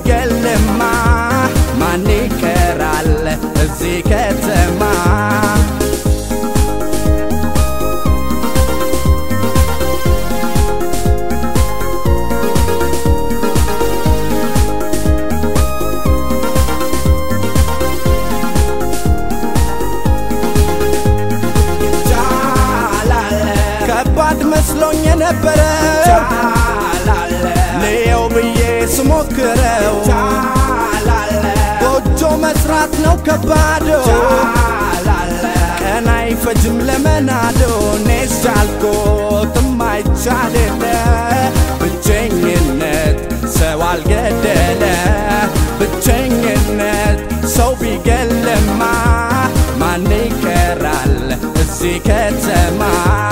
ቢገልማ ማን ይቀራል እዚህ ከተማ ከባድ መስሎኝ የነበረ ልየው ብዬ ስሞክረው ጎጆ መስራት ነው ከባዶ ቀን አይፈጅም ለመናዶ እኔስ ቻልኩት የማይቻል የለ ብቸኝነት ሰው አልገደለ ብቸኝነት ሰው ቢገልማ ማን ይቀራል እዚህ ከተማ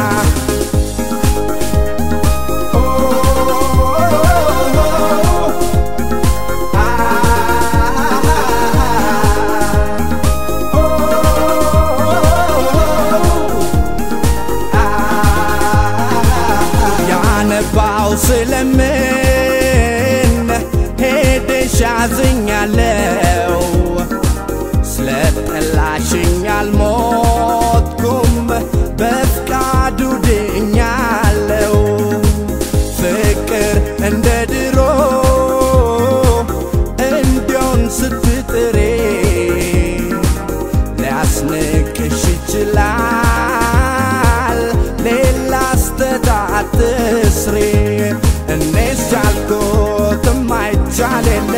ያነባው ስለምን ሄደሽ ያዝኛለው ስለጠላሽኝ አልሞትኩም በፍቃዱ ድኛለው ፍቅር እንደ ድሮ እንዲሆን ስትጥሬ ሊያስንቅሽ ይችላል ሌላ ስተታት ስሬ እኔስ ቻልኩት የማይቻል የለ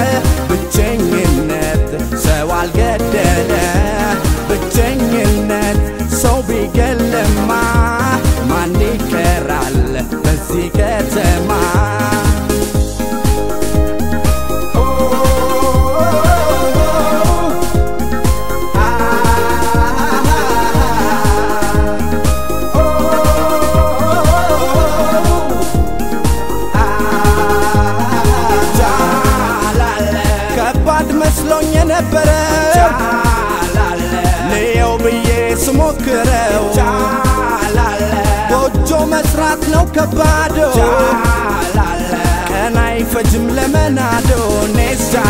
ብቸኝነት ሰው አልገደለ ብቸኝነት ሰው ቢገልማ ማን ይቀራል በዚህ ከተማ ከባድ መስሎኝ የነበረ ልየው ብዬ ስሞክረው ጎጆ መስራት ነው ከባዶ ቀን አይፈጅም ለመናዶ እኔስ